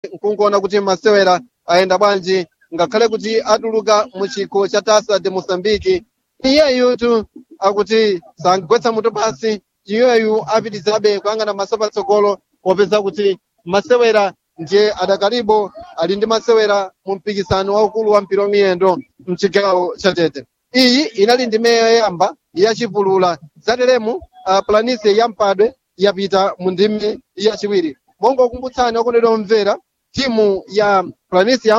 nkunkuona kuti masewera ayenda bwanji ngakhale kuti atuluka mu chikho cha tasa de moçambique iyeyu akuti sangagwetsa mutu pasi iyeyu apitizabe kuyang'ana maso patsogolo popeza kuti masewera ndiye adakalibo ali ndi masewera mu mpikisano waukulu wa mpira wamiyendo mchigawo cha tete iyi inali ndi meya yoyamba yachipulula zateremu uh, planise ya mpadwe yapita mu ndimi yachiwiri monga kumbutsani okondedwa omvera timu ya planise ya